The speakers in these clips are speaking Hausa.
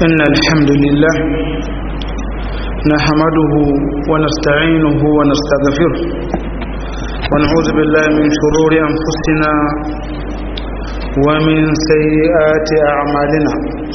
إن الحمد لله نحمده ونستعينه ونستغفره ونعوذ بالله من شرور أنفسنا ومن سيئات أعمالنا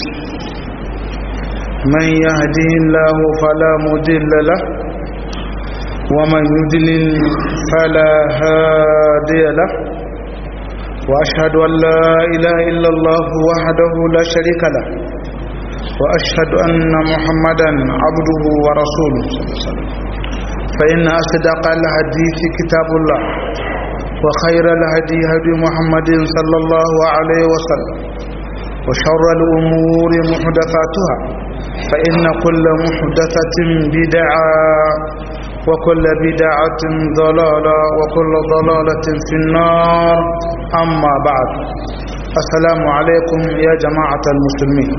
من يهده الله فلا مضل له ومن يضلل فلا هادي له وأشهد أن لا إله إلا الله وحده لا شريك له وأشهد أن محمدا عبده ورسوله فإن أصدق الحديث كتاب الله وخير الهدي هدي محمد صلى الله عليه وسلم وشر الأمور محدثاتها فإن كل محدثة بدعة وكل بدعة ضلالة وكل ضلالة في النار أما بعد السلام عليكم يا جماعة المسلمين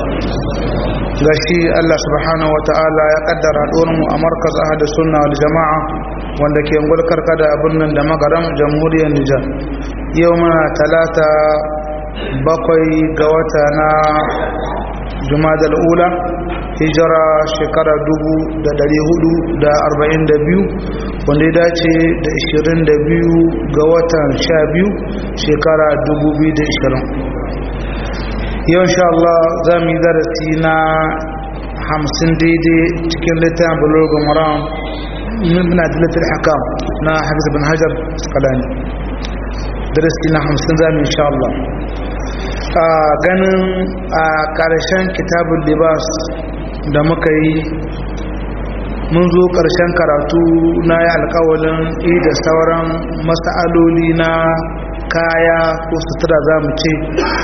gashi Allah subhanahu wa ta'ala ya kaddara mu a markaz ahad sunna wal jama'a wanda ke ngulkar kada abin nan da magaram jamhuriyar Nijar yau muna talata bakwai ga wata na Jumadal ula hijira shekara dubu da dari hudu da arba'in da biyu wanda ya dace da ishirin da biyu ga watan sha biyu shekara dubu biyu da ishirin yau insha Allah za mu yi darasi na hamsin daidai cikin littafin bulogun maram muna da littafin hakam na hafiz bin hajar skalani darasi na hamsin za mu insha Allah a ganin a ƙarshen kitabun libas da muka yi mun zo ƙarshen karatu na yi alkawalin da sauran masa'aloli na kaya ko sutura za mu ce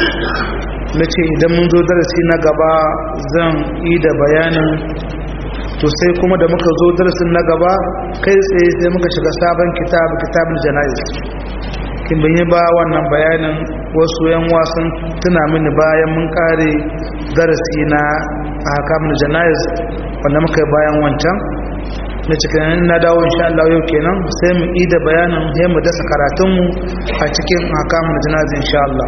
na ce idan mun zo darasi na gaba zan yi da bayanin to sai kuma da muka zo darasin na gaba kai tsaye sai muka shiga sabon kitab kitabul jana'iz kin yi ba wannan bayanin wasu yan wasan tuna mini bayan mun kare darasi na ahkamul jana'iz wanda muka yi bayan wancan na cikin na dawo insha Allah yau kenan sai mu yi da bayanin sai mu dasa karatunmu a cikin ahkamul jana'iz insha Allah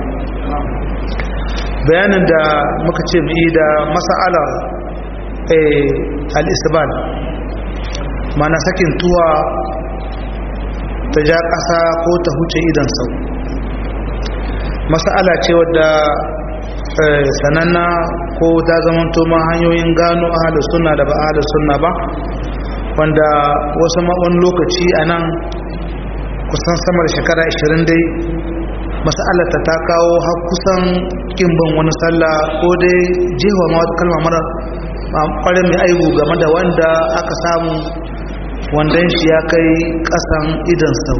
bayanin da muka ce mu yi da mas'alar al-isbal mana sakin tuwa ta ja ƙasa ko ta huce idan sau mas'ala ce wadda sananna ko ta zamanto ma hanyoyin gano ahalus sunna da ba ahalus sunna ba wanda wasu ma'on lokaci a nan kusan sama da shekara 20 dai mas'alata ta kawo har kusan kimban wani sallah ko dai jewa ma wata kalma mara kwarin mai aibu game da wanda aka samu wandan shi ya kai kasan idan sau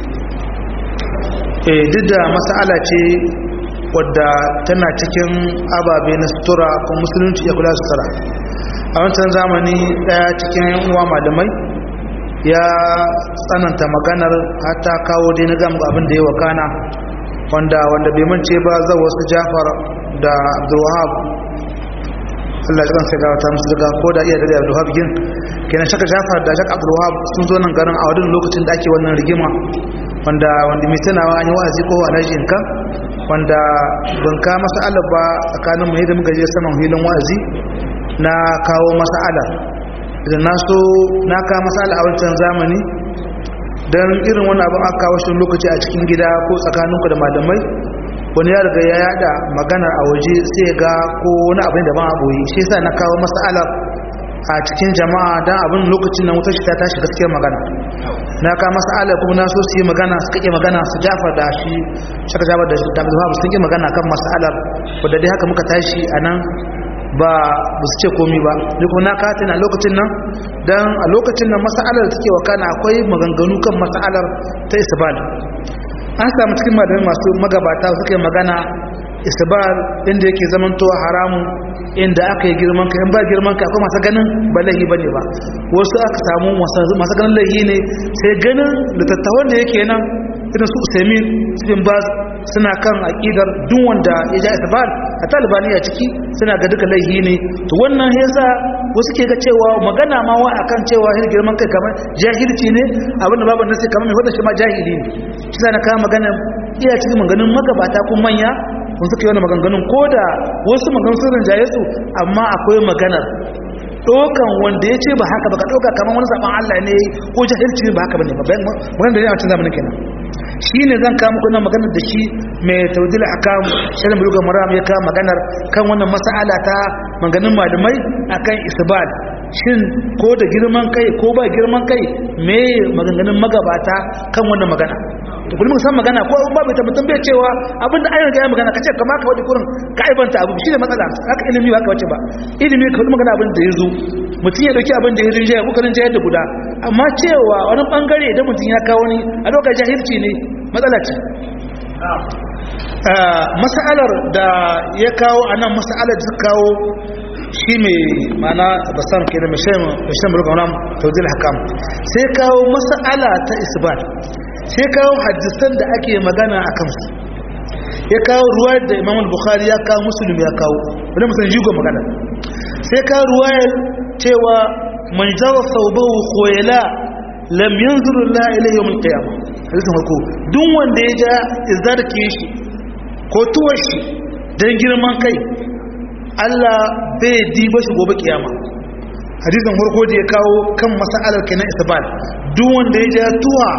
duk da mas'ala ce wadda tana cikin ababe na sutura ko musulunci ya kula sutura a wancan zamani daya cikin yan uwa malamai ya tsananta maganar hata kawo dai na gamu abin da ya wakana wanda wanda bai mance ba za wasu jafar da abdulwahab Allah ya kansa gawa ta musu daga ko da iya da abdulwahab gin kenan shaka jafar da shaka abdulwahab sun zo nan garin a wadin lokacin da ake wannan rigima wanda wanda mai tunawa an yi wa'azi ko alhaji in kan wanda ban ka masa'alar ba tsakanin mu da muka je saman filin wa'azi na kawo masa'alar idan na so na kawo masa'alar a wancan zamani don irin wani abin aka kawo shi lokaci a cikin gida ko tsakaninku da malamai wani ya riga ya yada magana a waje sai ga ko wani abin da ba a boye shi yasa na kawo masa'alar a cikin jama'a don abin lokacin nan wutar shi ta tashi gaskiyar magana na ka masala kuma na so su yi magana su kake magana su jafa da shi shaka jafa da da zuwa sun yi magana kan masalar wadda dai haka muka tashi a nan ba ba su ce komi ba ni kuma na kata na lokacin nan dan a lokacin nan masalar da take wakana akwai maganganu kan masalar ta isbal an samu cikin malamai masu magabata suka yi magana isbal inda yake zamantowa haramun inda aka yi girman ka in ba girman ka akwai masu ganin ba laihi bane ba wasu aka samu masu ganin laihi ne sai ganin litattawan da yake nan irin su usaimin cikin baz suna kan aƙidar duk wanda ya ja isbal a talibani a ciki suna ga duka laihi ne to wannan yasa wasu ke ga cewa magana ma wa akan cewa hin girman kai kamar jahilci ne abinda babu nasi kamar mai wadda shi ma jahili ne shi na kawo magana iya cikin maganin magabata ko manya sun suka yi wani maganganun ko da wasu maganganun sun rinjaye su amma akwai maganar ɗaukan wanda ya ce ba haka ba ka ɗauka kamar wani zaɓen Allah ne ko jahilci ne ba haka ba ne ba bayan maganar da yana cin zamanin kenan shi ne zan kawo muku nan maganar da shi mai taudila a kan shirin bulugar maram ya kawo maganar kan wannan mas'ala ta maganin malamai akan isbal shin ko da girman kai ko ba girman kai me maganganun magabata kan wannan magana to kullum san magana ko ba bai tabbatar bai cewa abinda an riga ya magana kace kamar ka wadi kurin ka aibanta abu shine matsala haka ilimi ba ka wace ba ilimi ka wadi magana abin da yazo mutum ya dauki abin da ya rinjaye ko karin jayar da guda amma cewa wani bangare idan mutum ya kawo ni a lokacin jahilci ne matsala ce mas'alar da ya kawo anan mas'alar da kawo shi mai mana basam ke da mashin mulkan ram taudil hakam sai kawo mas'ala ta isbat sai kawo hadisan da ake magana a kansu ya kawo ruwa da imam bukhari ya kawo musulun ya kawo wani musulun jigo magana sai kawo ruwayar cewa man jawa saubahu khoyala lam yanzuru la ilayhi yawm al-qiyamah hadisin farko duk wanda ya ja izarke shi ko tuwar shi dan girman kai Allah bai diba shi gobe kiyama hadisin farko da ya kawo kan mas'alar kenan isbal duk wanda ya ja tuwa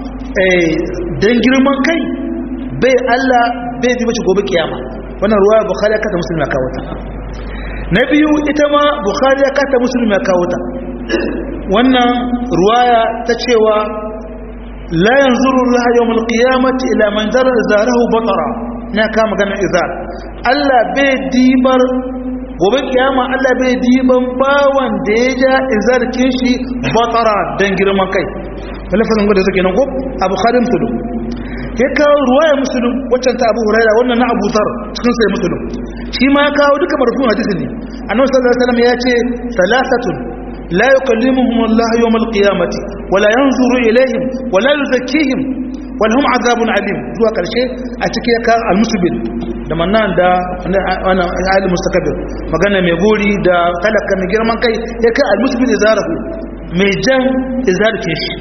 don girman kai bai Allah bai bi mace gobe kiyama wannan ruwaya bukhari ya kata musulmi ya kawo ta na biyu ita ma bukhari ya kata musulmi ya kawo ta wannan ruwaya ta cewa la yanzuru Allah yawmul qiyamati ila man dara zarahu batara na ka magana izar Allah bai dibar gobe kiyama Allah bai diban bawan da ya ja izarkin shi batara dan girman kai lafazin gwada suke nan ko abu kharin tudu ya kawo ruwaya musulun waccan ta abu huraira wannan na abu zar cikin sai musulun shi ma ya kawo duka marfun hadisi ne annabi sallallahu alaihi wasallam ya ce salasatun la yukallimuhum Allah yawm al-qiyamati wala yanzuru ilayhim wala yuzakkihim wal hum azabun alim zuwa karshe a cikin ya kawo al-musbil da mannan da wannan al mustakabir magana mai gori da talaka mai girman kai ya kai al-musbil izarahu mai jan izarkin shi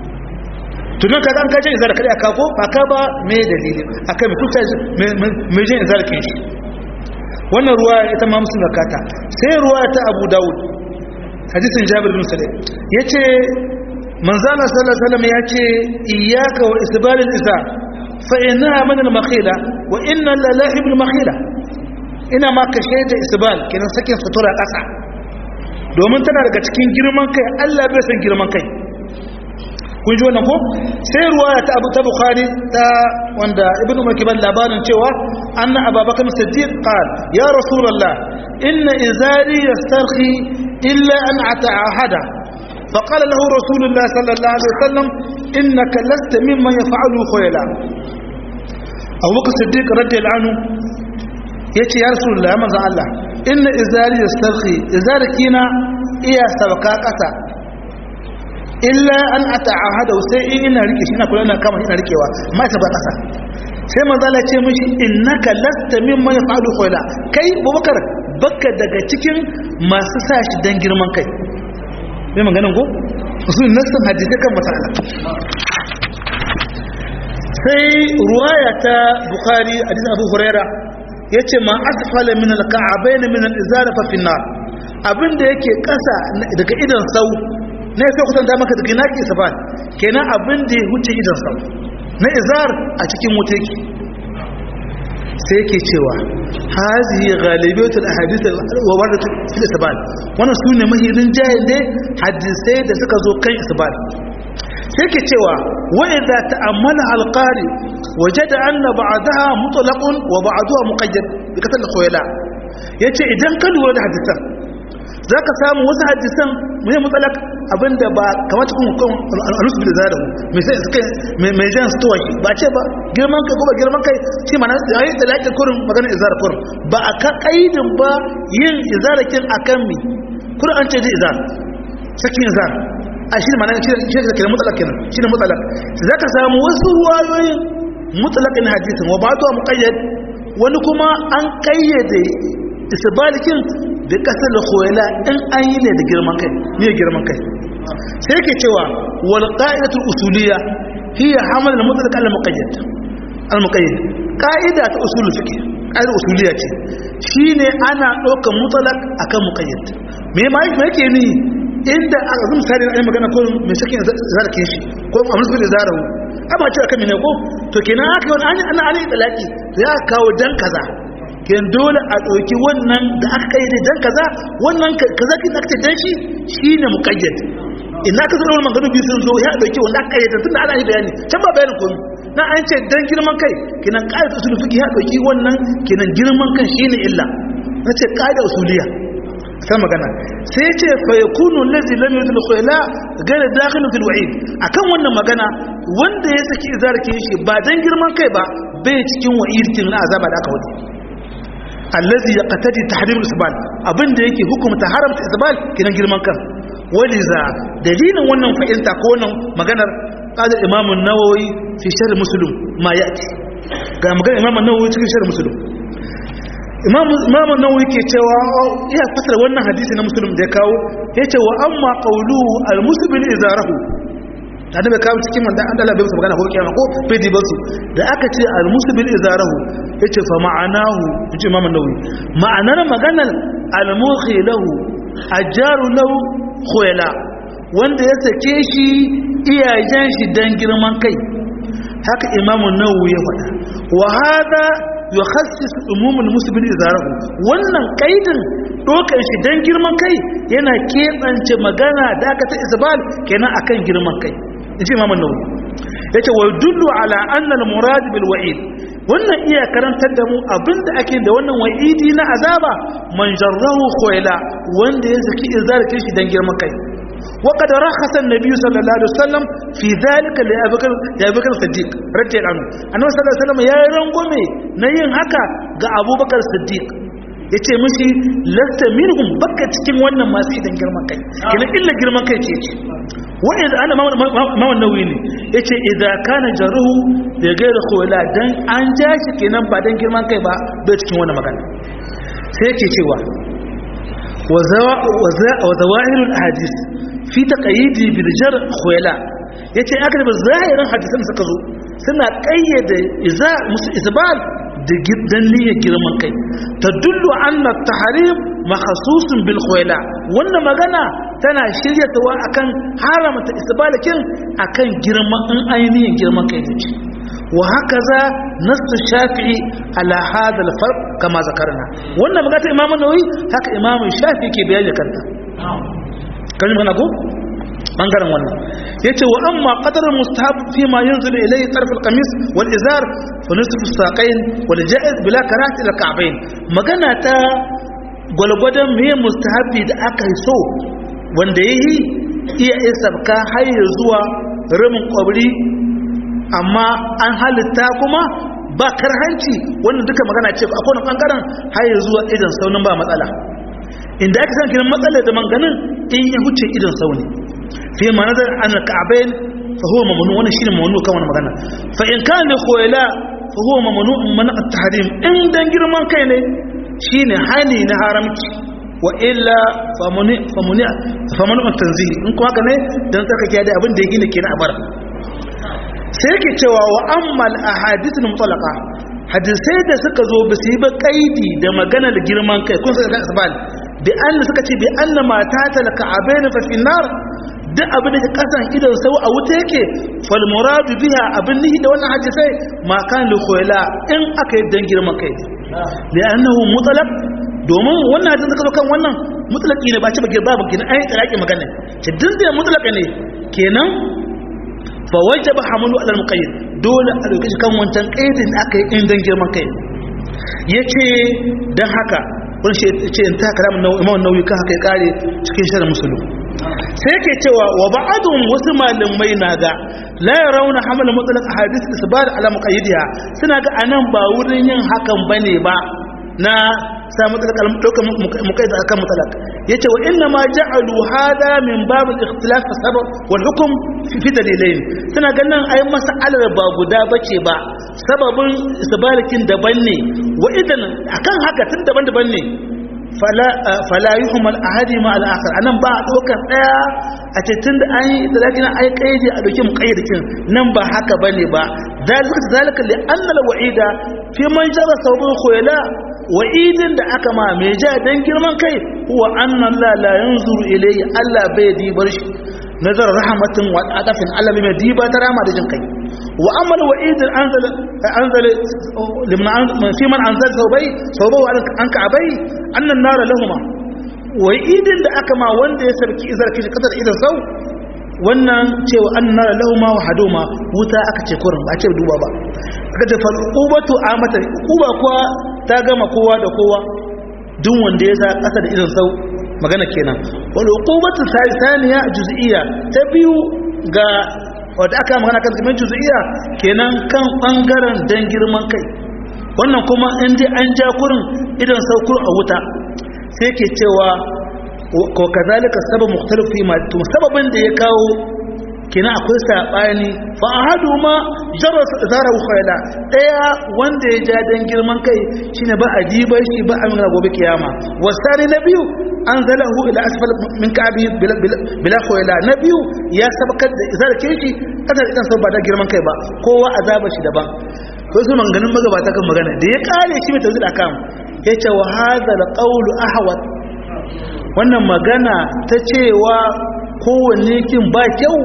tunan ka an kaje izar kada ka ko ba ka ba me dalili akai mutunta me jin izar kin shi wannan ruwa ita ma musulun zakata sai ruwa ta Abu Dawud hadisin Jabir bin Sulaim yace manzala sallallahu alaihi wasallam yace iyyaka wa isbal al-izar fa innaha min al-makhila wa inna lillahi bil makhila ina ma ka shaida isbal kenan sakin sutura kasa domin tana daga cikin girman kai Allah bai san girman kai kun ji wannan ko sai ruwaya ta abu ta bukhari ta wanda ibnu makiban labarin cewa anna ababakar siddiq qal ya rasulullah inna izari yastarhi illa an ata'ahada فقال له رسول الله صلى الله عليه وسلم إنك لست ممن يفعل خيلا أبو بكر الصديق رضي الله عنه يتي يا رسول الله من الله إن إزاري يسترخي إزارك هنا إيا سبكا قسا illa an ata'ahada sai in ina rike shi ina kula ina kama ina rikewa amma ita ba kasa sai manzo Allah ce mishi innaka lasta mimman yafalu khayla kai Abubakar bakka daga cikin masu sa shi dan girman kai sai maganin ko su nassan hadisi kan masala sai ruwaya ta Bukhari hadisi Abu Huraira yace ma asfala min al-ka'abain min al-izar fa fi nar abinda yake kasa daga idan sau na ya kusan da maka daga naki safan kenan abin da ya huce idan sa na izar a cikin wuta yake sai yake cewa hazihi ghalibiyatul ahadith wa waradat fil isbal wannan sune mahirin jayin dai hadisai da suka zo kan isbal sai yake cewa wa idza ta'ammala alqari wajada anna ba'daha mutlaqun wa ba'daha muqayyad bi katal khuyala yace idan ka lura da hadisan zaka samu wasu hadisan mai mutsalak abinda ba kamata kun kun alusu da zara mai sai suka mai jan stowa shi ba ce ba girman kai ko ba girman kai shi mana yayi da lakin kurin magana izar kurin ba a ka kaidin ba yin izarakin akan mi kurin an ce ji izar sakin izar a shi mana shi shi da kiran mutlaq kenan shi ne mutlaq zaka samu wasu wayoyin mutlaqin hadisin wa ba'du muqayyad wani kuma an kayyade isbalikin da kasar da koyala in an yi ne da girman kai ne girman kai sai yake cewa wal qa'idatul usuliyya hiya hamal al mutlaq al muqayyad al muqayyad qa'ida ta usul fiqh ƙa'idar usuliya ce shine ana ɗaukar mutalak akan muqayyad me ma yake ni inda a zan misali na magana ko mai sakin zarake shi ko a musu da zarahu amma ce akan mene ko to kenan aka wani an ana ani talaki to ya kawo dan kaza ken dole a ɗauki wannan da aka kai da dan kaza wannan kaza kin aka ce dan shi shine muqayyad ina ka zama magana biyu sun zo ya ɗauki wanda aka kai tunda ana yi bayani can ba bayanin komai na an ce dan girman kai kenan ƙa'ida usul fiqh ya ɗauki wannan kenan girman kan shine illa nace ƙa'ida usuliya sai magana sai ce fa yakunu allazi lam yudil khayla ghayr dakhil fil wa'id akan wannan magana wanda ya saki izarki shi ba dan girman kai ba bai cikin wa'idin na azaba da aka wuce allazi yaqtadi tahrim al-isbal abinda yake hukumta haramta isbal kinan girman kan waliza dalilin wannan fa'inta ko wannan maganar qala imam an-nawawi fi sharh muslim ma yati ga maganar imam an-nawawi cikin sharh muslim imam imam an-nawawi ke cewa ya fasara wannan hadisi na muslim da ya kawo yace wa amma qawluhu al-musbil izarahu da da kawo cikin wanda an dala bai musu magana ko kiyama ko bai di basu da aka ce al-musbil izarahu yace fa ma'anahu yace imam an-nawawi ma'anar maganar al-mukhi lahu ajaru lahu khuyala wanda ya sake shi iyayen shi dan girman kai haka imam an-nawawi ya faɗa wa hada yukhassis umumul musbil izarahu wannan kaidin dokar shi dan girman kai yana kebance magana da aka ta isbal kenan akan girman kai inji imam an-nawawi yace wa yadullu ala anna al-murad bil wa'id wannan iya karantar da mu abinda ake da wannan wa'idi na azaba man jarrahu khuyla wanda ya saki izarkin shi dan girman kai وقد رخص النبي صلى الله عليه وسلم في ذلك لأبي بكر لأبي بكر الصديق رضي الله عنه النبي صلى الله عليه وسلم يا رنغومي نين haka ga Abu Bakar Siddiq yace mishi lasta minhum baka cikin wannan masu idan girman kai kina illa girman kai ce ce wa idza ana ma wannan ne yace idza kana jaruhu da gaira khawla dan an ja shi kenan ba dan girman kai ba bai cikin wannan magana sai yake cewa wa zawahirul ahadith fi taqayyidi bil jar khuyala yace aka da zahirin hadisan suka zo suna kayyade iza musu isbal da gidan niyyar girman kai tadullu anna tahrim makhsusun bil khuyala wannan magana tana shiryatawa akan haramta isbalakin akan girman in ainihin girman kai ne wa hakaza nasu shafi'i ala hada al-farq kama zakarna wannan magana imamu nawawi haka imamu shafi'i ke bayani kanta kan magana ko bangaren wannan yace wa amma qadar mustahab fi ma yanzil ilayhi tarf al-qamis wal izar fa nisfu as-saqayn wal ja'iz bila karahati al-ka'bayn magana ta gwalgwadon me mustahabi da aka yi so wanda yayi iya isabka har zuwa ramin kwabri amma an halitta kuma ba karhanci wannan duka magana ce akwai wani bangaren har zuwa idan saunin ba matsala inda aka san kiran matsalar da manganin in ya huce idan sauni fi ma nazar an ka'bayn fa huwa mamnu wannan shine mamnu kan wannan magana fa in kana khoyla fa huwa mamnu man at-tahrim in dan girman kai ne shine hani na haramci wa illa famuni famuni famunu at-tanzih in ko haka ne dan tsarkake da abin da yake ne kenan a bar sai yake cewa wa ammal ahadithul mutlaqa hadisai da suka zo ba su yi ba kaidi da magana da girman kai kun saka asbal bi anna suka ce bi anna mata talaka abain fa fi nar duk abin da kasan idan sau a wuta yake fal muradu biha abin nihi da wannan hadisai ma kan li khuyla in aka yi dan girman kai li annahu mutlaq domin wannan hadisin suka zo kan wannan mutlaqi ne ba ci ba girba ba gina ai tsaraki magana ce din da mutlaka ne kenan fa wajaba hamlu ala al-muqayyid dole a dauki kan wancan kaidin da aka yi in dan girman kai yace dan haka wani shi ce in ta kalamin nawawi imam nawawi kan haka ya kare cikin sharh muslim sai yake cewa wa ba'dhum wasu malamai na ga la yarawna hamla mutlaq ahadith isbat ala muqayyidiha suna ga anan ba wurin yin hakan bane ba na sa mutlaq al-mutlaq muqayyid akan mutlaq yace wa inna ma ja'alu hada min bab al-ikhtilaf sabab wal hukm fi dalilain suna ganin ai mas'alar ba guda bace ba sababin isbalakin daban ne wa idan akan haka tun daban-daban ne fala yi humar a hadi ma al'akar a nan ba a ɗaukar ɗaya a cikin da an yi talakin an yi ƙaidi a ɗauki mu ƙaidikin nan ba haka ba ne ba zalika li annal wa'ida fi man jara saubin koyala wa'idin da aka ma mai ja don girman kai huwa annan la la yanzuru ilayhi Allah bai dibar shi nazar rahmatin wa adafin Allah mai diba ta rama da jin kai wa amal wa'id anzal anzal liman fi man anzal saubai saubai an ka abai annan nara lahuma wa'idin da aka ma wanda ya sarki izar kishi kasar idan sau wannan cewa an nara lahuma wa hadoma wuta aka ce kurin ba ce duba ba aka ce fa ubatu amata uba kuwa ta gama kowa da kowa duk wanda ya sa kasa da idan sau magana kenan wal uqubatu thaniya juz'iyya ta biyu ga wanda aka magana kan zaman juz'iyya kenan kan bangaren dan girman kai wannan kuma in dai an ja kurin idan saukur a wuta sai ke cewa ko kazalika sabab mukhtalif fi ma to sababin da ya kawo kina akwai sabani fa ahadu ma jarra zara khayla daya wanda ya ja dan girman kai shine ba a dibar shi ba a min gobe kiyama wasari na biyu anzalahu ila asfal min ka'bi bila khayla na biyu ya sabakar da zarke shi kada idan sau ba da girman kai ba kowa azaba shi daban ko su manganin magabata kan magana da ya kare shi mai tawzid akam yace wa hadha alqawlu ahwat wannan magana ta cewa kowanne kin ba kyau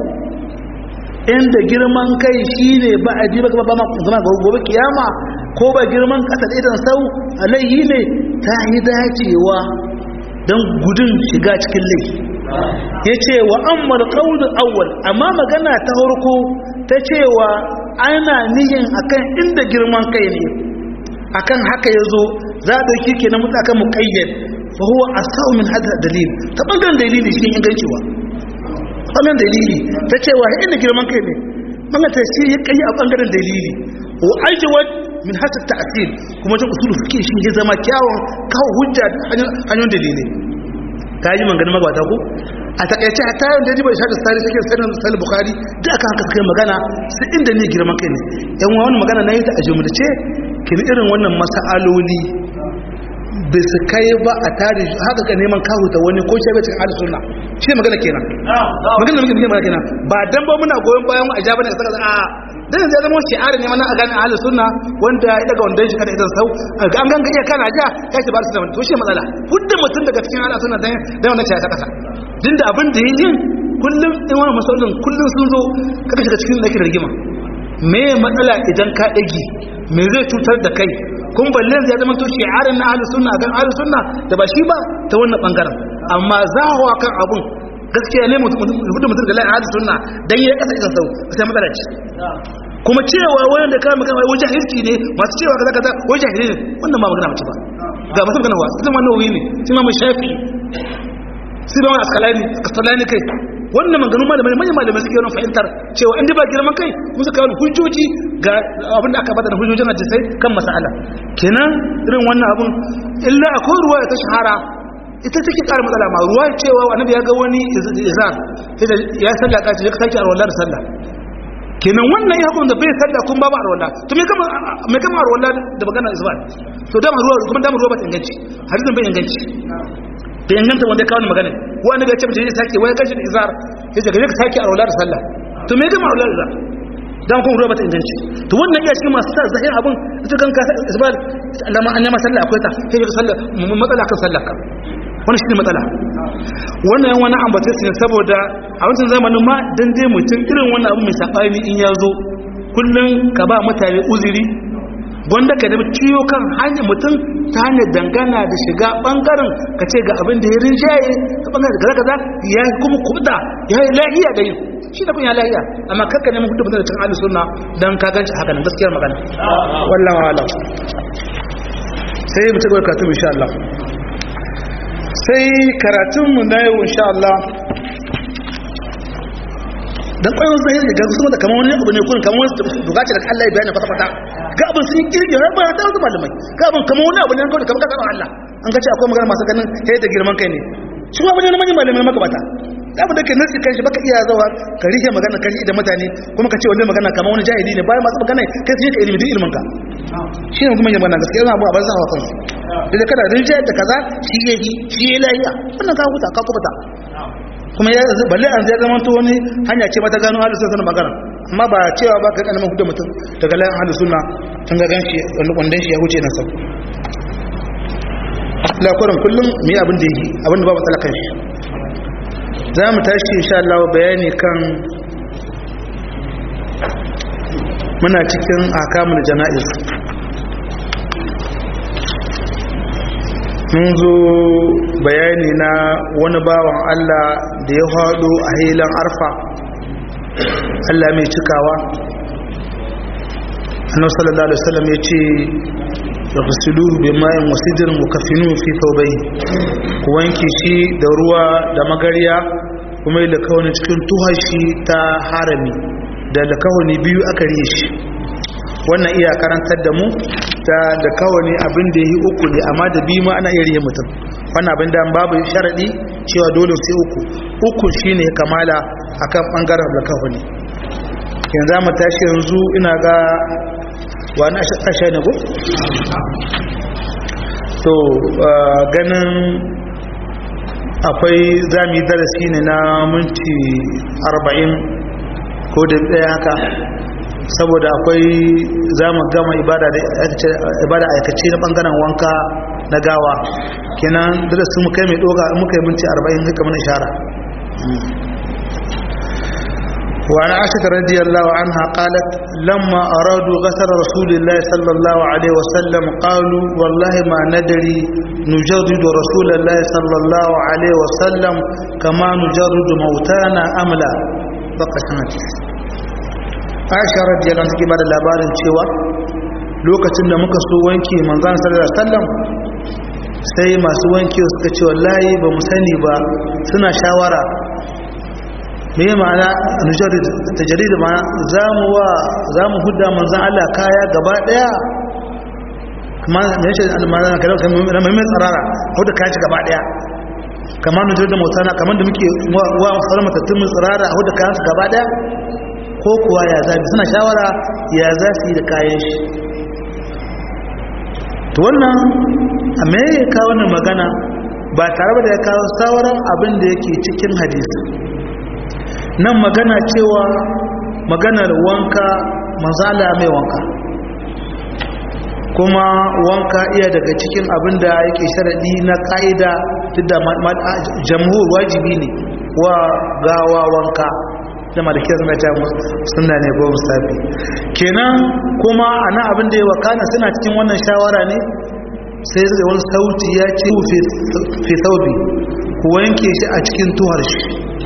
inda girman kai shine ba a ji ba ba ma zama gobe kiyama ko ba girman kasa da idan sau alaihi ne ta yi dacewa don gudun shiga cikin laifi ya ce wa amma alƙaunin awwal amma magana ta harko ta cewa ana nihin akan inda girman kai ne akan haka ya zo za a ɗauki ke na mutu akan muƙayyar fa huwa asau min hada dalil ta ɓangaren dalili shi inganci ba ɓangaren dalili ta cewa inda girman kai ne ɓangaren ta shi ya kai a ɓangaren dalili wa ajiwat min hata ta'asir kuma ta usulu suke shi ya zama kyawun kawo hujja hanyoyin dalilai ta yi maganin magabata ko a takaice a tayon da ribar shaɗa tsari suke sanin sali bukari da aka haka suka magana su inda ne girman kai ne yan wani magana na yi ta a jumlace kin irin wannan masa'aloli bai su kai ba a tare haka ka neman kahuta wani ko shi bai cikin hali suna shi ne magana kenan magana da muke magana kenan ba dan ba muna goyon bayan a jaba ne a saka a dan zai zama shi'ari ne mana a gane ahli sunna wanda ya daga wanda shi kada idan sau an ganga iya kana ja ya ce ba su da to shi matsala hudda mutum daga cikin ahli sunna dan dan wannan ce ta kasa din da abin da yin kullum in wani masalolin kullum sun zo kaka shiga cikin dake da rigima me matsala idan ka dage me zai cutar da kai kun balle zai zama to shi'arin na ahli sunna kan ahli sunna da ba shi ba ta wannan bangaren amma zahawa kan abun gaskiya ne mutum mutum da la'ahli sunna dan yi kasa idan sau sai matsala ce kuma cewa wayan da kama kama wajen jahilci ne masu cewa kaza kaza wajen jahili ne wannan ba magana mace ba ga masu magana wa sai wannan wuri ne sai ma shafi sai ba wani askalani askalani kai wannan maganganu malamai manyan malamai suke yawan fahimtar cewa in ba girman kai kuma suka wani hujjoji ga abin da aka bada da hujjojin hadisai kan masala kenan irin wannan abun illa akwai ruwa ta shahara ita take ƙara matsala ma ruwa cewa annabi ya ga wani izar ya sallah ka ce ya sake arwallar sallah kenan wannan ya hukunta bai sallah kun babu arwalla to me kama me kama arwalla da magana isbat to dama ruwa kuma dama ruwa ba ta inganci hadisin bai inganci bai inganta wanda ya kawo magana wanda ga ce mutum ya sake wai kashi da izar ya ce gaje ka sake arwalla da sallah to me kama arwalla da dan kuma ruwa ba ta inganci to wannan iya cikin masu sa zahir abun ita kan ka isbat Allah an yama sallah akwai ta sai ka sallah matsala kan sallah ka wani shi ne matsala wannan yan wani ambata su ne saboda a wancan zamanin ma dan dai mutum irin wannan abu mai saɓani in ya zo kullum ka ba mutane uzuri gwanda ka nemi ciyo kan hanyar mutum ta hanyar dangana da shiga ɓangaren ka ce ga abin da ya rinjaye ta ɓangaren da kaza ya yi kuma kuɗa ya yi lahiya da yin shi da kun ya lahiya amma kakka neman kuɗa mutum da cin alu suna don ka ganci haka nan gaskiyar magana wallan wala sai mu ci gaba karatu insha Allah sai karatunmu na yau insha Allah dan kwayon zahiri da gasu da kamar wani abu ne kun kamar wani bukaci da Allah ya bayani fata fata ga abin sun yi kirki har ba ta wasu malamai ga abin kamar wani abu ne kawai kamar kasar Allah an ga ce akwai magana masu ganin sai da girman kai ne shi ma bane na manyan malamai magabata abu da ke nasi kanshi baka iya zawa ka rike magana kan da mutane kuma ka ce wannan magana kamar wani jahili ne bayan masu magana kai sai ka ilimi duk ilimin ka shi ne kuma yin magana gaskiya yana abu a banza wa kansu da kada rinjaya da kaza shi ya yi shi ya lafiya wannan ka huta ka kubuta kuma ya balle an zai zama to wani hanya ce mata gano halin sunna magana amma ba cewa ba ka kana mun hudu mutum daga layin halin sunna tun ga ganshi wani kundan shi ya huce na sau lakurin kullum mu yi abin da yi abin da ba matsala kan shi za mu tashi insha Allah bayani kan muna cikin akamul jana'iz mun zo bayani na wani bawan Allah da ya haɗo a hilan arfa Allah mai cikawa annabi sallallahu alaihi wasallam ya ce yaghsiluhu bima'in wa sidrin wa kafinuhu fi thawbayhi ku wanke shi da ruwa da magariya kuma da kawani cikin tuhashi ta harami da da kawani biyu aka riye shi wannan iya karantar da mu ta da kawani abin da yi uku ne amma da biyu ma ana iya riye mutum wannan abin da babu sharadi cewa dole sai uku uku shine kamala akan bangaren da kawani yanzu mu tashi yanzu ina ga wani asha ne ko? to ganin akwai zami darasi ne na minti arba'in ko da ɗaya haka saboda akwai zamu gama ibada aikace na ɓangaren wanka na gawa kenan darasi mu kai mai ɗoga muka yi minti arba'in haka mana ishara وعن عائشة رضي الله عنها قالت لما أرادوا غسل رسول الله صلى الله عليه وسلم قالوا والله ما ندري نجرد رسول الله صلى الله عليه وسلم كما نجرد موتانا أم لا فقسمت عائشة رضي الله عنها بعد labarin cewa lokacin da muka so wanki manzon sallallahu alaihi wasallam sai masu wanki suka ce wallahi ba mu sani ba suna shawara me ma'ana nujarid tajrid ma'ana zamu wa zamu hudda manzon Allah kaya gaba daya kuma me yace almana kada kan mai tsarara hudda kaya gaba daya kamar nujarid da mutana kamar da muke wa sauran matattun mu tsarara hudda kayan su gaba daya ko kuwa ya zabi suna shawara ya za su yi da kayan shi to wannan a me ya kawo wannan magana ba tare da ya kawo sauran abin da yake cikin hadisi nan magana cewa maganar wanka mazala mai wanka kuma wanka iya daga cikin abin da yake sharaɗi na ƙa'ida duk da jamhur wajibi ne wa gawa wanka da malikiyar suna ta suna ne ko mustafi kenan kuma a nan abin da ya wakana suna cikin wannan shawara ne sai zai wani sauti ya ce fi saubi ku wanke shi a cikin tuhar shi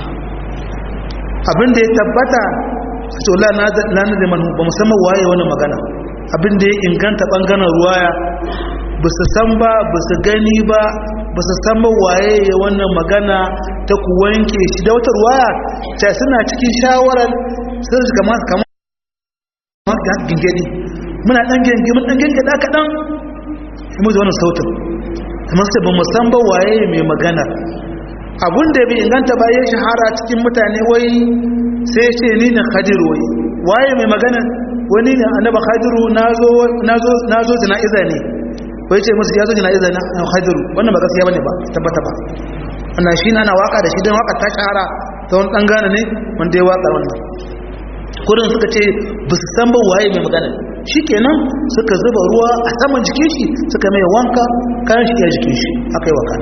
abinda ya tabbata su la na na da man ba musamman waye wannan magana abinda ya inganta bangaren ruwaya ba su san ba ba su gani ba ba su san ba waye ya wannan magana ta ku wanke shi da wata ruwaya ta suna cikin shawarar sai su kama kama ga gingedi muna dan gengi mun dan gengi da kadan mu da wannan sautin amma sai ba mu san ba waye mai magana abun da bai inganta ba ya shahara cikin mutane wai sai ce ni na khadiru wai waye mai magana wani ne annaba khadiru nazo nazo nazo jana'iza ne wai ce musu ya zo jana'iza na khadiru wannan ba gaskiya bane ba tabbata ba wannan shi na waka da shi dan waka ta shahara ta wani dan gane ne wanda ya waka wannan kurin suka ce ba su san ba waye mai magana shikenan suka zuba ruwa a saman jikin shi suka mai wanka kayan shi ya jikin shi aka yi waka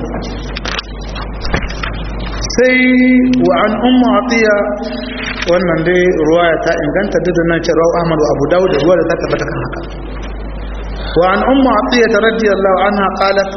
sai wa an umma atiya wannan dai ruwaya ta inganta duk da nan ce rawu ahmad wa abu dawud da ruwa da ta tabbata kan haka wa an umma atiya radiyallahu anha qalat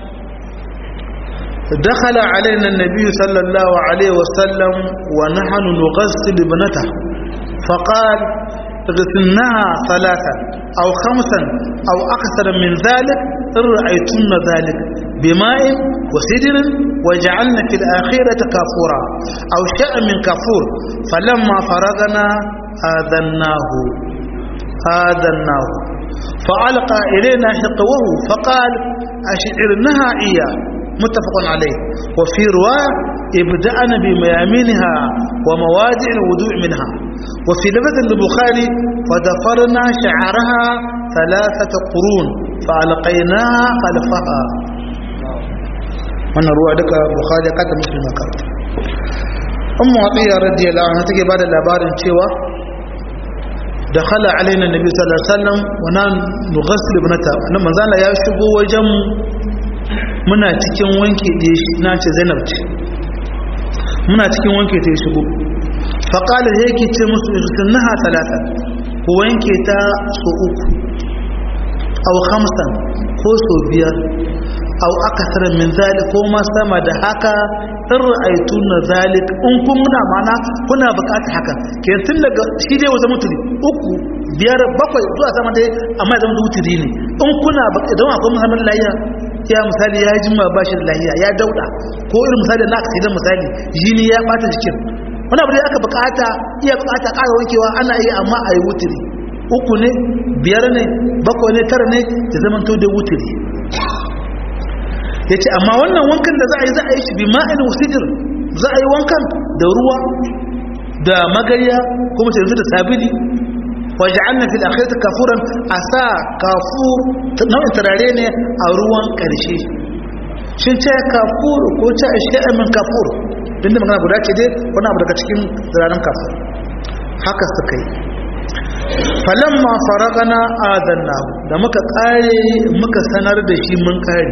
دخل علينا النبي صلى الله عليه وسلم ونحن نغسل ابنته فقال اغسلناها ثلاثا أو خمسا أو أكثر من ذلك إن رأيتن ذلك بماء وسدر وجعلنا في الآخرة كافورا أو شاء من كافور فلما فرغنا آذناه آذناه فألقى إلينا حقوه فقال أشعرنها إياه muttafaqun alayh wa fi riwaya ibda'ana bi mayaminha wa mawadi' al-wudu' minha wa fi lafz al-bukhari fa dafarna sha'araha thalathata qurun fa alqaynaha khalfaha wannan ruwa duka bukhari ka ta muslima ka ummu atiya radiyallahu anha take bada labarin cewa dakhala alaina nabi sallallahu alaihi wasallam wa nan nughassil ibnata nan manzo Allah ya shigo wajen muna cikin wanke da na ce Zainab ce muna cikin wanke ta shigo fa qala yake ce musu sunnaha talata ku wanke ta so uku aw khamsan ko so biyar aw akthar min zalik ko ma sama da haka in ra'aytu na zalik in kun muna mana kuna bukatar haka ke tun daga shi dai wata mutuli uku biyar bakwai zuwa sama dai amma ya zama wuturi ne in kuna idan akwai muhammad lahiya ya misali ya jima ba shi da lahiya ya dauda ko irin misali na aksidin misali jini ya bata jikin wani abu da aka bukata iya bukata ƙara wankewa ana yi amma a yi wuturi uku ne biyar ne bakwai ne tara ne ya zama to da wuturi ya ce amma wannan wankan da za a yi za a yi shi bi ma'in wasidir za a yi wankan da ruwa da magariya kuma sai yanzu da sabili waje an na fil akhirta kafuran a sa kafur nau'in turare ne a ruwan ƙarshe shin ce kafur ko ce a shi min kafur din da magana guda ce dai wani abu daga cikin turaren kafur haka suka yi falamma faragana adanna da muka kare muka sanar da shi mun kare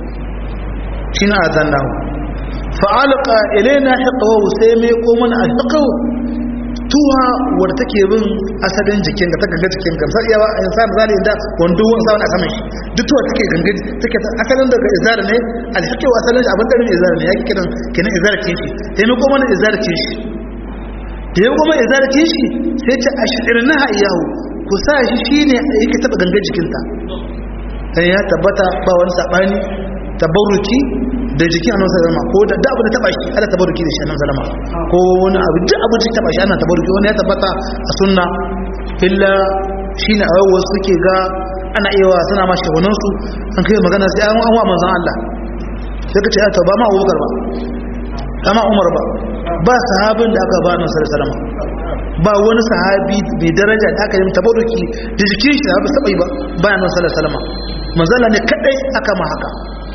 shine azanna fa'alqa ilaina hiqwa sai mai ko mana alhiqu tuwa wadda take bin asalin jikin ka ta ganga jikin ka sai yawa insan zali inda wando wanda wani saman shi duk tuwa take ganga take asalin daga izar ne alhiqu asalin abin da ne izar ne yake kiran kenan izar kin shi sai mai ko mana izar kin shi da ya kuma izar kin shi sai ta ashirna iyahu ku sa shi shine yake taba ganga jikinta dan ya tabbata ba wani sabani tabarruki da jikin annabi sallama ko da da abu da taba shi ana tabarruki da shi annabi sallama ko wani abu duk abu da taba shi ana tabarruki wani ya tabbata a sunna illa shine a wasu suke ga ana iya suna ma shagunan su an kai magana sai an wa manzon Allah sai ka ce ta ba ma Abubakar ba ba ma Umar ba ba sahabin da aka ba annabi sallama ba wani sahabi mai daraja da aka yi tabarruki da jikin shi da ba sabai ba ba annabi sallama manzala ne kadai aka ma haka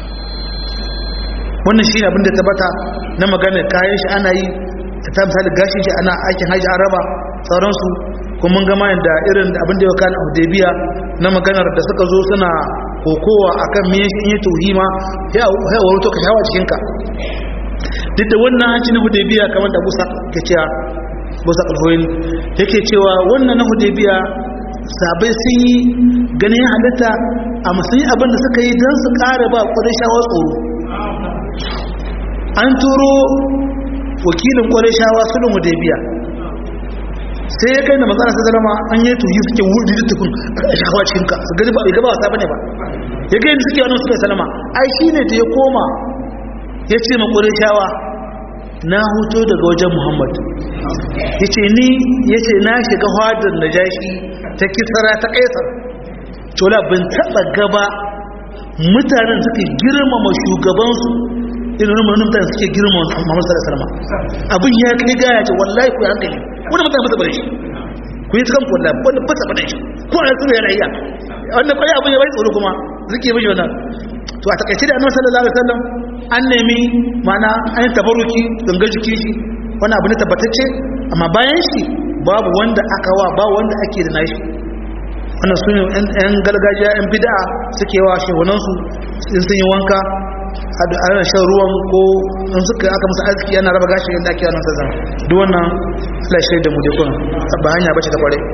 wannan shi abin da tabbata na magana kayan shi ana yi ta misali gashin shi ana aikin hajji araba sauransu kuma mun gama yadda irin abin da ya kana hudaybiya na maganar da suka zo suna kokowa akan me shi yi tuhima ya waro to ka shawa cikin ka duk da wannan hanci na hudaybiya kamar da Musa ke cewa Musa Alhoyin yake cewa wannan na hudaybiya sabai sun yi ganin halitta a musulmi abin da suka yi don su ƙara ba ƙwarai shawar tsoro an turo wakilin ƙwarai shawa sulun hudaybiya sai ya kai da matsala sai zalama an yi tuyi suke wuri da tukun a shawa cikinka su gani ba a gaba wasa bane ba ya gani suke wani suka salama ai shi ne ta ya koma ya ce ma ƙwarai shawa na huto daga wajen muhammad ya ce ni ya ce na shiga hadar na jashi ta kisara ta kaisar tola bin taɓa gaba mutanen suke girmama shugabansu irin rumar mutane suke girmama muhammadu sallallahu alaihi wasallam abin ya kai gaya ce wallahi ku hankali wani mutane ba bane shi ku yi kan kulla wanda ba sa bane shi ko a tsoro yana iya wanda kwaye abin ya bai tsoro kuma zuke mishi wannan to a takaice da annabi sallallahu alaihi wasallam an nemi mana an tabaruki ganga jiki shi wani abu ne tabbatacce amma bayan shi babu wanda aka wa ba wanda ake da nashi wannan su ne yan gargajiya yan bid'a suke wa shehunansu in sun yi wanka ana shan ruwan ko in suka aka musu arziki yana raba gashi yadda ake wannan sazan duk wannan lashe da mu dai kuna ba hanya bace ta kware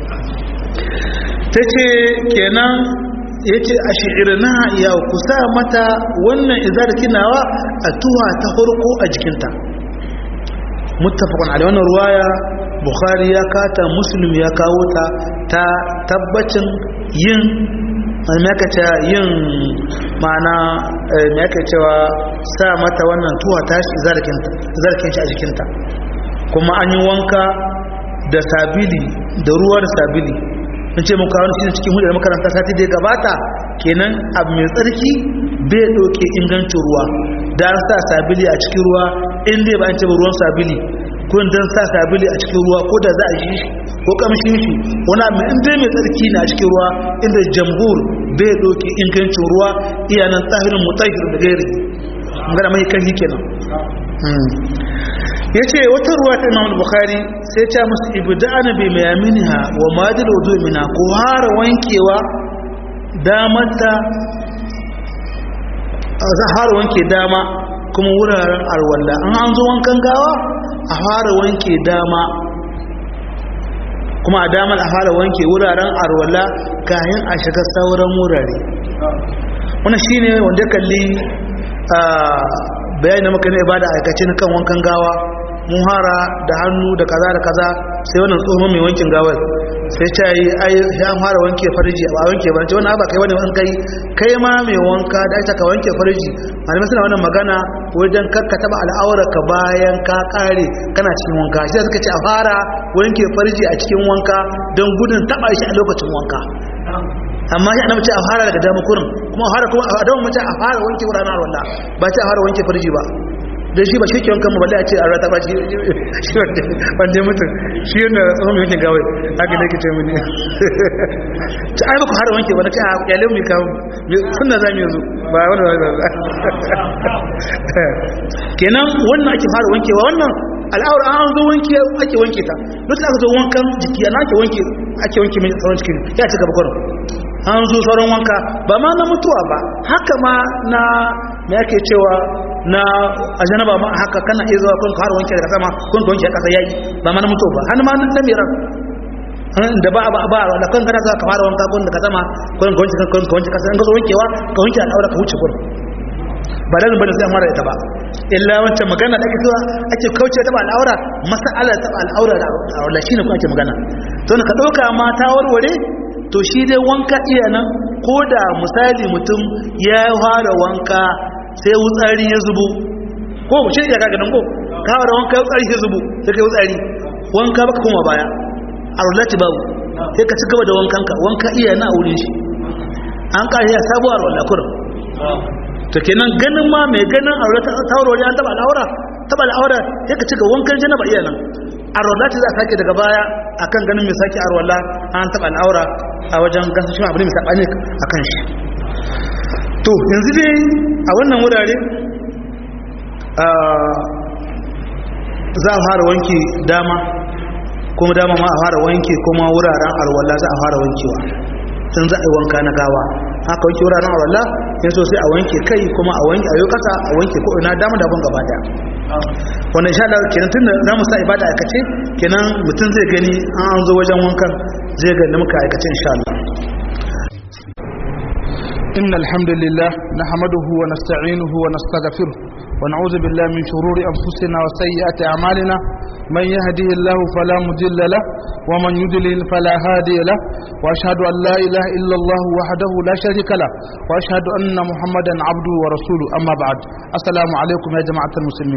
ta ce kenan ya ce a shi'irina ya kusa mata wannan izar kinawa a tuwa ta farko a jikinta muttafaqun alaihi wannan ruwaya bukhari ya kata muslim ya kawo ta ta tabbacin yin maka yin ma'ana maka cewa sa mata wannan tuwa ta shi zarkin shi a jikinta kuma an yi wanka da sabili da ruwa da sabili in ce muka wani cikin cikin hudu da makaranta sati da ya gabata kenan abu mai tsarki bai ɗauke ingancin ruwa da an sa sabili a cikin ruwa in dai ba an ce ruwan sabili ko dan sa sabili a cikin ruwa ko da za a shi ko kamshin shi wani abu in dai mai tsarki na cikin ruwa inda jamhur bai ɗauke ingancin ruwa iyanan tsahirin mutahir da gairi magana mai kan kenan ya ce wata ruwa ta imam bukhari sai ta musu ibda'ana bi mayaminiha wa madil wudu mina ko hara wankewa damarta za hara wanke dama kuma wuraren arwalla an an zo wankan gawa a fara wanke dama kuma a damar a fara wanke wuraren arwalla kayan a shiga sauran wurare wannan shine wanda kalli bayani na maka na ibada aikace na kan wankan gawa mun hara da hannu da kaza da kaza sai wannan tsohon mai wankin gawar sai ta yi ai ya fara wanke farji ba wanke ba ce wannan ba kai wani wani kai kai ma mai wanka da ita ka wanke farji malamai suna wannan magana wajen kakka taba al'aura ka bayan ka kare kana cikin wanka shi suka ce a fara wanke farji a cikin wanka don gudun taba shi a lokacin wanka amma shi annabi ce a fara daga dama kurin kuma a fara kuma a dawo mace a fara wanke wuraren arwalla ba ce a fara wanke farji ba dan shi ba shi ke wankan mu balle a ce a rata ba shi shi wanda mutum shi yana tsohon mai wanke gawai haka ne ke ce mini ta ai ba ku fara wanke wani ce a yalin mai kawo sunna za mu yanzu ba wani wani kenan wannan ake fara wankewa wannan al'aura an zo wanke ake wanke ta lokacin aka zo wankan jiki ana ake wanke ake wanke mai tsawon cikin ya ci gaba kwarin an zo sauran wanka ba ma na mutuwa ba haka ma na me ake cewa na ajanaba ma haka kana iya zuwa kun har wanke daga sama kun ka wanke kasa yayi ba ma na mutuwa ba har ma na miran da ba ba ba da kan kana zuwa ka fara wanka kun daga sama kun ka wanke kun ka wanke kasa in ka zo wankewa ka wanke al'aura ka wuce gurin ba da bane sai mara ita ba illa wancan magana da ake zuwa ake kauce ta al'aura mas'alar ta al'aura da al'aura shine ko ake magana to ka dauka ma ta warware to shi dai wanka iya nan ko da misali mutum ya fara wanka sai wutsari ya zubo ko shi ya kaga nan ko ka fara wanka wutsari ya zubo sai kai wutsari wanka baka koma baya a rulati babu sai ka ci gaba da wankanka wanka iya na wurin shi an kare ya sabuwar wallakur to kenan ganin ma mai ganin aure ta taurori an taba al'aura taba al'aura sai ka ci ga wankan janaba iya nan arwala ce za a sake daga baya akan ganin mai sake arwala an taba al'aura a wajen gasa shi abu ne mai sabani akan shi to yanzu dai a wannan wurare za a fara wanke dama kuma dama ma a fara wanke kuma wuraren arwala za a fara wankewa sun za a yi wanka na gawa haka wanke wuraren arwala yin so sai a wanke kai kuma a wanke a yi kasa a wanke ko ina dama da gaba daya wannan insha Allah kenan tunda za mu sa ibada aikace kenan mutum zai gani an zo wajen wankan zai ga da muka aikace insha Allah إن الحمد لله نحمده ونستعينه ونستغفره ونعوذ بالله من شرور أنفسنا وسيئات أعمالنا من يهدي الله فلا مضل له ومن يضلل فلا هادي له وأشهد أن لا إله إلا الله وحده لا شريك له وأشهد أن محمدا عبده ورسوله أما بعد السلام عليكم يا جماعة المسلمين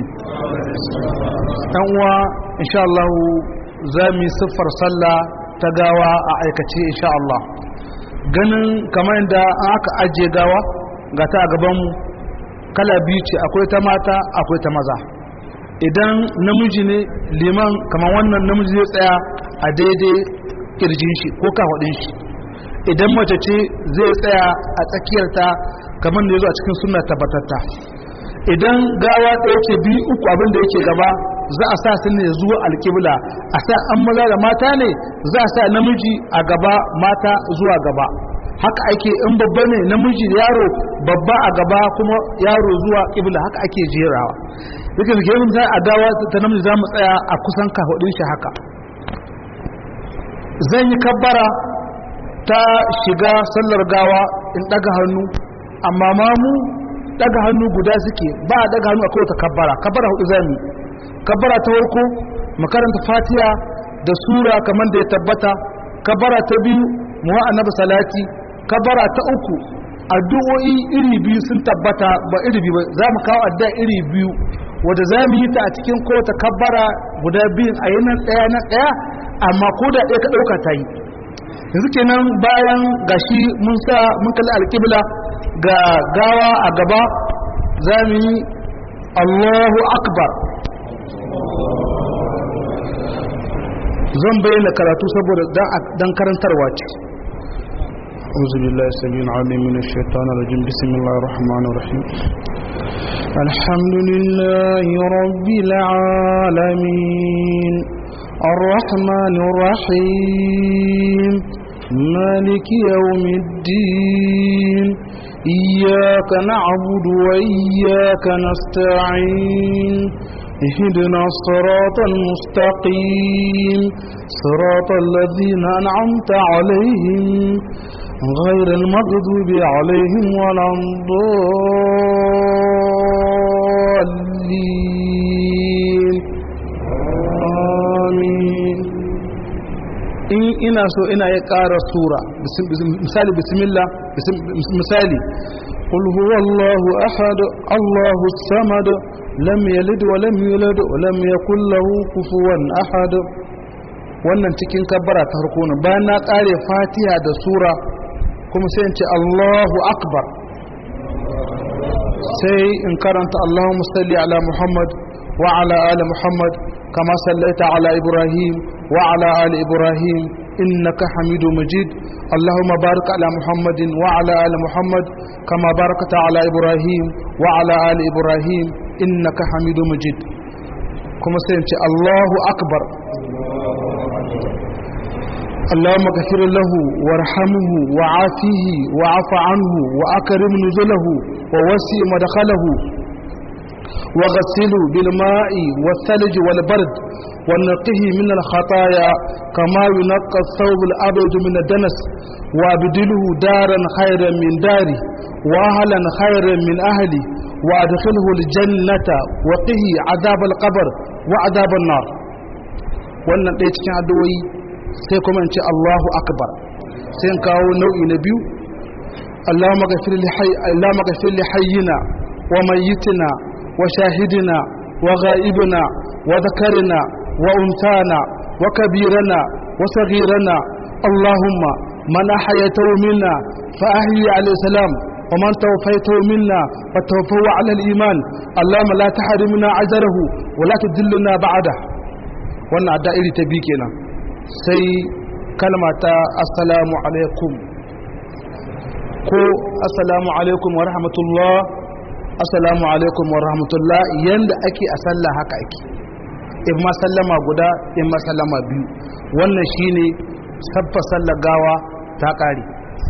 أنوا إن شاء الله زامي صفر صلى تقاوى أعيكتي إن شاء الله ganin kamar yadda aka ajiye gawa ga ta a gabanmu kala biyu ce akwai ta mata akwai ta maza idan namiji ne liman kamar wannan namiji zai tsaya a daidai kirjin shi ko kafaɗin shi idan mace ce zai tsaya a tsakiyarta kamar da ya zo a cikin suna tabbatatta idan gawa ɗaya ce biyu uku abin da yake gaba za a sa su ne zuwa alƙibla a sa an maza da mata ne za a sa namiji a gaba mata zuwa gaba haka ake in babba ne namiji yaro babba a gaba kuma yaro zuwa ƙibla haka ake jerawa duka da gemin za a gawa ta namiji za mu tsaya a kusan kafaɗin shi haka zan yi kabbara ta shiga sallar gawa in ɗaga hannu amma mamu daga hannu guda suke ba a daga hannu a kowace kabbara kabbara hudu zami kabbara ta farko makaranta fatiha da sura kamar da ya tabbata kabbara ta biyu muwa annabi salati kabbara ta uku addu'o'i iri biyu sun tabbata ba iri biyu ba za mu kawo addu'a iri biyu wanda za mu yi ta a cikin kowace kabbara guda biyun a yi nan ɗaya nan ɗaya amma ko da ɗaya ka ɗauka ta yi yanzu kenan bayan gashi mun sa mun kalli alƙibla ga gawa a gaba za mu yi Allahu akbar zan bayyana karatu saboda dan karantarwa ce أعوذ بالله السميع العليم من الشيطان الرجيم بسم الله الرحمن الرحيم الحمد لله رب العالمين الرحمن الرحيم مالك يوم الدين إياك نعبد وإياك نستعين اهدنا الصراط المستقيم صراط الذين أنعمت عليهم غير المغضوب عليهم ولا الضالين آمين in ina so ina ya ƙara sura misali bismillah misali قل هو الله أحد الله الصمد لم يلد ولم يولد ولم يكن له كفوا أحد wannan cikin kabbara ta harko ne bayan na ƙare fatiha da sura kuma sai in ce Allahu akbar sai in karanta Allahumma salli ala Muhammad wa ala ali Muhammad kama sallaita ala Ibrahim wa ala ali Ibrahim innaka Hamidu Majid Allahumma barik ala Muhammadin wa ala ali Muhammad kama barakta ala Ibrahim wa ala ali Ibrahim innaka Hamidu Majid kuma sai in ce Allahu akbar اللهم اغفر له وارحمه وعافيه وعف عنه وأكرم نزله ووسع مدخله وغسله بالماء والثلج والبرد ونقه من الخطايا كما ينقى الثوب الأبيض من الدنس وابدله دارا خيرا من داري وأهلا خيرا من أهلي وأدخله الجنة وقه عذاب القبر وعذاب النار wannan ɗaya cikin addu'o'i sai kuma in ce Allahu akbar sai in kawo nau'i na biyu Allahumma ghafir li hayy Allahumma ghafir li hayyina wa mayyitina wa shahidina wa ghaibina wa dhakarina wa untana wa kabirana wa saghirana Allahumma man ahyaytahu minna fa ahyi alayhi salam ومن توفيته منا فتوفه على الإيمان اللهم لا تحرمنا أجره ولا تدلنا بعده wannan adda iri ta bi kenan sai kalma ta assalamu alaikum ko assalamu alaikum wa rahmatullah assalamu alaikum wa rahmatullah yanda ake a sallah haka ake in ma sallama guda in ma sallama biyu wannan shine sabba sallar gawa ta kare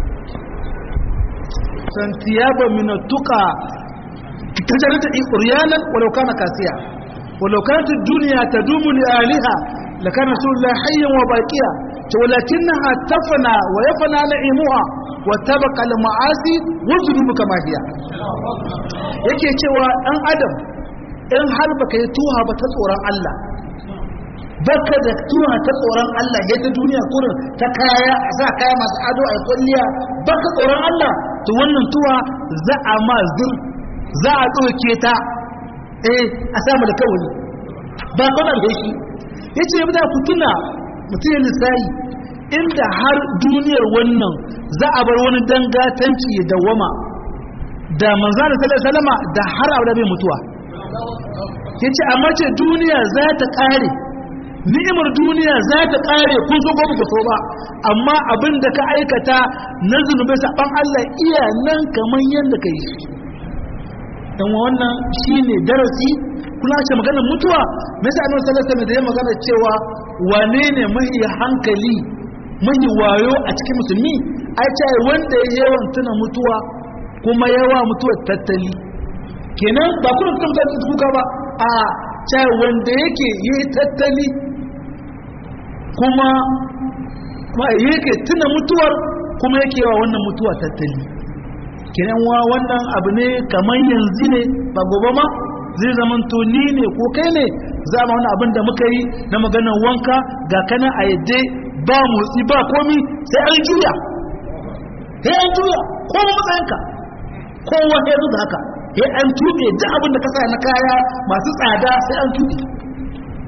santiyaba min tuqa tajarrata uryanan walau kana kasiya ولو كانت الدنيا تدوم لآلها لكان رسول الله حيا وباقيا ولكنها تفنى ويفنى نعيمها وتبقى المعاصي والذنوب كما هي yake cewa ɗan adam in har baka yi tuha ba ta tsoron Allah baka da tuha ta tsoron Allah yadda duniya kurin ta kaya a sa kaya masu ado a kwalliya baka tsoron Allah to wannan tuha za a ma zur za a ɗauke ta eh a samu da kawai ba kawai da shi ya ce yadda ku tuna mutum ya lissayi inda har duniyar wannan za a bar wani dangatanci ya dawama da manzana salama da har abu da bai mutuwa ya ce amma ce duniya za ta ƙare ni'imar duniya za ta ƙare kun so gobe so ba amma abin da ka aikata na zunubai saɓan Allah iya nan kamar yadda ka yi dan wannan shine darasi kula ce maganar mutuwa me yasa annabi sallallahu alaihi wasallam da ya magana cewa wane ne mai hankali mai wayo a cikin musulmi ai ce wanda ya yawan tuna mutuwa kuma yawa mutuwa tattali kenan ba kuma tuna mutuwa kuka ba a ce wanda yake yi tattali kuma yake tuna mutuwar kuma yake yawa wannan mutuwa tattali kenan wa wannan abu ne kamar yanzu ne ba gobe ma zai zaman to ni ne ko kai ne za mu wani abin da muka yi na maganar wanka ga kana a yadda ba motsi ba komi sai an juya sai an juya ko matsayinka kowa ya zo da haka sai an tuɓe duk abin da ka sa na kaya masu tsada sai an tuɓe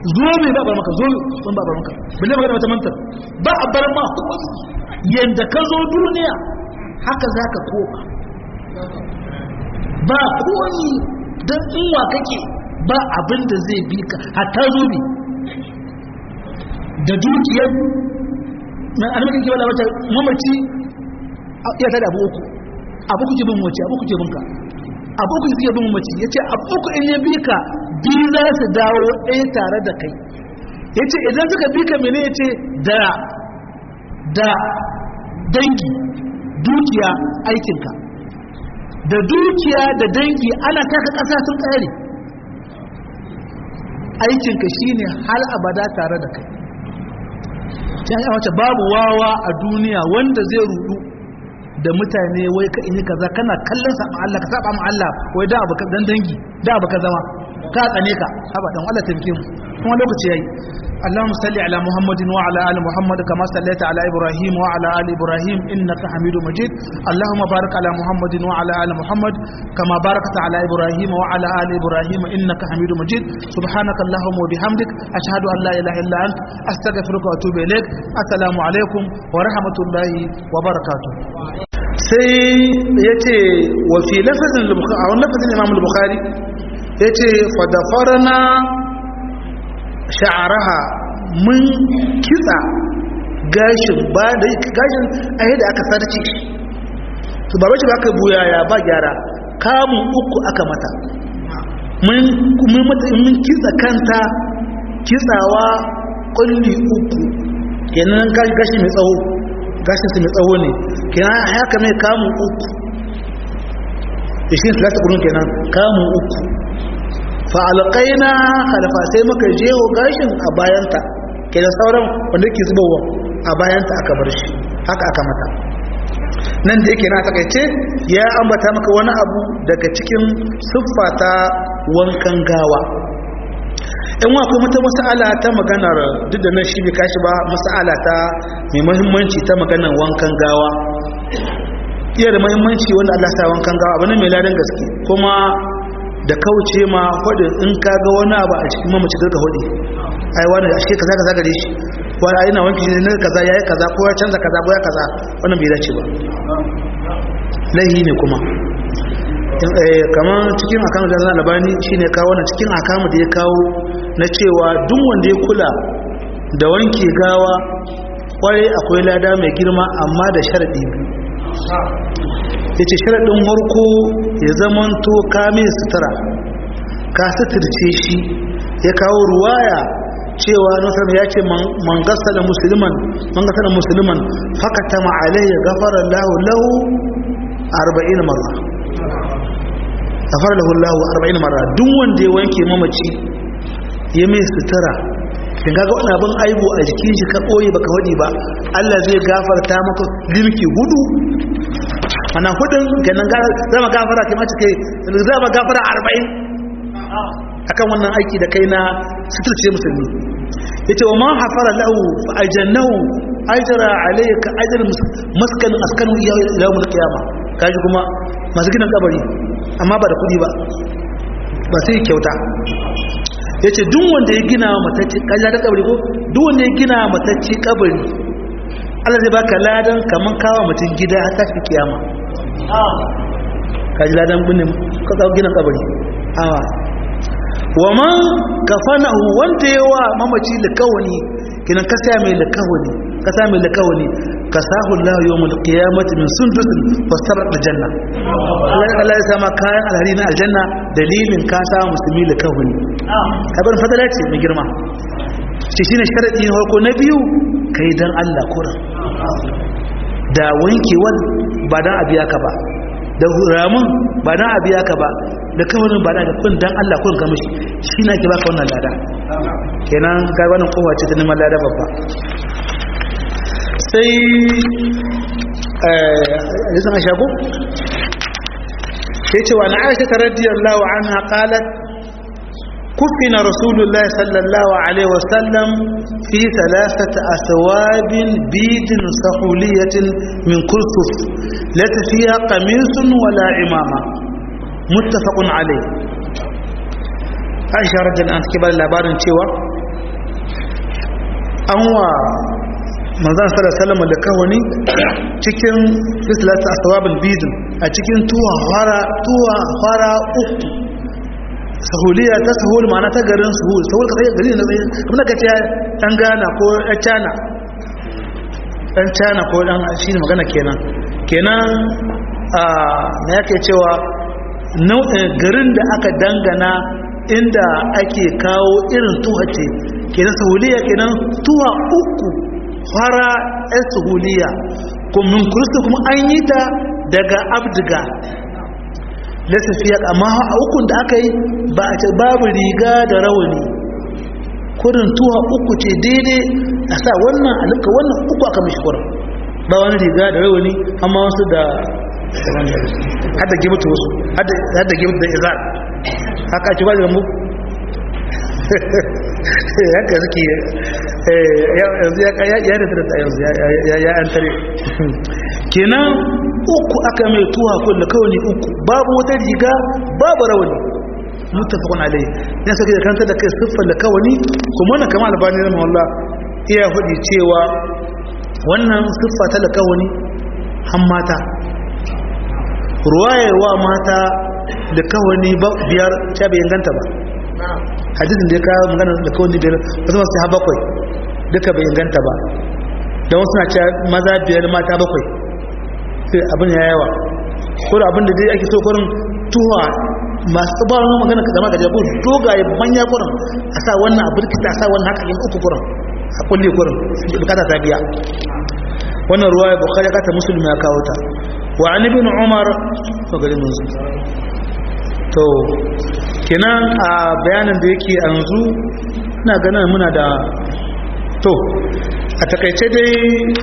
zo mai ba bar maka zo ban ba bar maka balle magana wata mantar ba a bar ma yanda ka zo duniya haka za ka koma ba komi don inwa kake ba abin da zai bi ka hatta zo ne da dukiyar na annabi ke wala wata mamaci ya tada abu uku abu kuke bin mace abu kuke bin ka abu kuke bin mace yace abu uku in ya bi ka biyu za su dawo ɗaya tare da kai yace idan suka bi ka mene yace da da dangi dukiya aikinka da dukiya da dangi ana taka ƙasa sun ƙare aikinka shine har abada tare da kai ta yi wace babu wawa a duniya wanda zai rudu da mutane wai ka in kaza kana kallon sa Allah ka saba ma Allah wai da abu dan dangi da abu ka zama ka tsane ka haba dan Allah taimake mu kuma lokaci yayi اللهم صل على محمد وعلى ال محمد كما صليت على ابراهيم وعلى ال ابراهيم انك حميد مجيد اللهم بارك على محمد وعلى ال محمد كما باركت على ابراهيم وعلى ال ابراهيم انك حميد مجيد سبحانك اللهم وبحمدك اشهد ان لا اله الا انت استغفرك واتوب اليك السلام عليكم ورحمه الله وبركاته sai ya ce wa fi lafazin a wani lafazin imam al-bukhari ya ce fadafarna sha'araha mun kitsa gashin ba da gashin a yadda aka sarce su ba bace ba aka buya ya ba gyara kamun uku aka mata mun kitsa kanta kitsawa kulli uku kenan gashi mai tsawo gashin su mai tsawo ne kenan haka mai kamun uku da shi sulata kurun kenan kamun uku fa'alƙaina halafa sai muka jeho gashin a bayanta ke da sauran wanda ke zubowa a bayanta aka bar shi haka aka mata nan da yake na takaice ya ambata maka wani abu daga cikin siffa ta wankan gawa in wa kuma ta mas'ala ta maganar duk da nan shi bai kashi ba mas'ala ta mai muhimmanci ta maganar wankan gawa iya da muhimmanci wanda Allah sa wankan gawa abu ne mai ladan gaske kuma da kauce ma hudin in ka ga wani abu a cikin mamaci ka hudi ai wani a shi kaza kaza gare shi wani ai na wanki shi ne kaza yayi kaza ko ya canza kaza ko ya kaza wannan bai dace ba lahi ne kuma kamar cikin akamu da zan labani shine kawo wannan cikin akamu da ya kawo na cewa duk wanda ya kula da wanke gawa kwarai akwai lada mai girma amma da sharadi biyu ya ce sharaɗin harko ya zamanto kame sutura ka suturce shi ya kawo ruwaya cewa nasar ya ce man gasa da musulman man gasa da musulman fakata ma'alai ya gafara lahu lahu arba'in marra gafara lahu lahu arba'in marra duk wanda ya wanke mamaci ya mai sutura kin kaga wani abin aibu a jikin shi ka koyi baka wadi ba Allah zai gafarta maka limki hudu ana hudun ganin zama gafara kai mace kai zama gafara arba'in akan wannan aiki da kai na suturce musulmi ya ce wa ma hafara lahu fa ajannahu ajra alayka ajr maskan askanu yawm al-qiyama kaji kuma masu gidan kabari amma ba da kudi ba ba sai kyauta yace duk wanda ya gina matacce kaji da kabari ko duk wanda ya gina matacce kabari Allah zai baka ladan kaman kawo mutum gida har tashi kiyama kaji ladan bunin ka kawo gina kabari awa wa man kafanahu wanda yawa mamaci likawani kinan ka sa mai likawani ka sa mai likawani ka sahu Allah yawmul qiyamati min sundusin fastarat aljanna Allah ya sama kayan alhari na aljanna dalilin ka sa musulmi likawani kabar fadala ce mai girma shi shine sharadi na farko na biyu kai dan Allah kuran da wankewar ba dan abiya ka ba da ramun ba dan abiya ka ba da kawarin ba da kun dan Allah kun ka mishi shi na ke baka wannan lada kenan ga wannan kowa ce ta neman lada babba sai eh yasan ashago sai ce wa na Aisha radiyallahu anha qalat كفن رسول الله صلى الله عليه وسلم في ثلاثة أثواب بيد سحولية من كرثف ليس فيها قميص ولا عمامة متفق عليه عائشة رضي الله عنها كبار labarin cewa an wa manzan sallallahu da kawani cikin fitilata aswabul bidin a cikin tuwa fara tuwa fara uku sahuliya ta sahul ma'ana ta garin sahul sahul ka tsaye gari na tsaye kuma da kace dan gana ko dan cana dan cana ko dan shi ne magana kenan kenan a me yake cewa garin da aka dangana inda ake kawo irin tuha ce kenan sahuliya kenan tuwa uku fara yan sahuliya kuma kurista kuma an yi ta daga abdiga lasafiya amma a ukun da aka yi ba a ce babu riga da rawani kurin tuwa uku ce daidai a sa wannan alika wannan uku aka mishi kurin ba wani riga da rawani amma wasu da hada gibata wasu hada gibata da izar haka ci ba da mu haka suke yanzu ya da da yanzu ya an tare kenan uku aka mai tuwa kulle kawai uku babu wata riga babu rawani mutafakun alai ya sake da kanta da kai siffar da kawani kuma na kama albani na mawalla iya hudu cewa wannan siffa ta da kawani han mata ruwayewa mata da kawani biyar ta bai inganta ba hadisin da ya kawo magana da kawani biyar wasu masu ha bakwai duka bai inganta ba da wasu na cewa maza biyar mata bakwai sai abin ya yawa ko da abin da dai ake so kurin tuwa masu tsabarar magana ka zama gajabu dogaye manya kurin a sa wannan abin kita a sa wannan haka yin uku kurin a kulle kurin bukata ta biya wannan ruwa ya bukari kata musulmi ya kawo ta wa an ibn umar to gari mun su to kenan a bayanin da yake yanzu ina ganin muna da to a takaice dai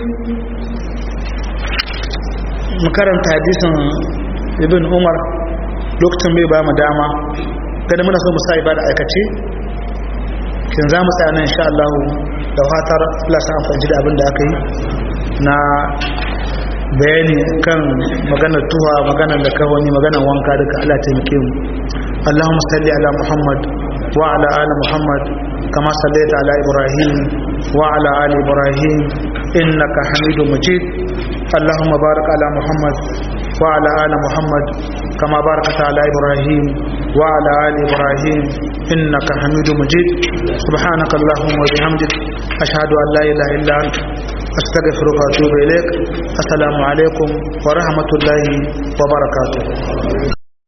makaranta hadisin ibn umar lokacin bai ba mu dama kada muna so mu sa ibada aikace kin za mu tsaya nan insha Allah da fatar Allah sa amfani da abin da aka yi na bayani kan maganar tuha maganar da kawani maganar wanka duka Allah taimake mu Allahumma salli ala Muhammad wa ala ali Muhammad kama sallaita ala Ibrahim wa ala ali Ibrahim innaka Hamidum Majid اللهم بارك على محمد وعلى آل محمد كما باركت على إبراهيم وعلى آل إبراهيم إنك حميد مجيد سبحانك اللهم وبحمدك أشهد أن لا إله إلا أنت أستغفرك وأتوب إليك السلام عليكم ورحمة الله وبركاته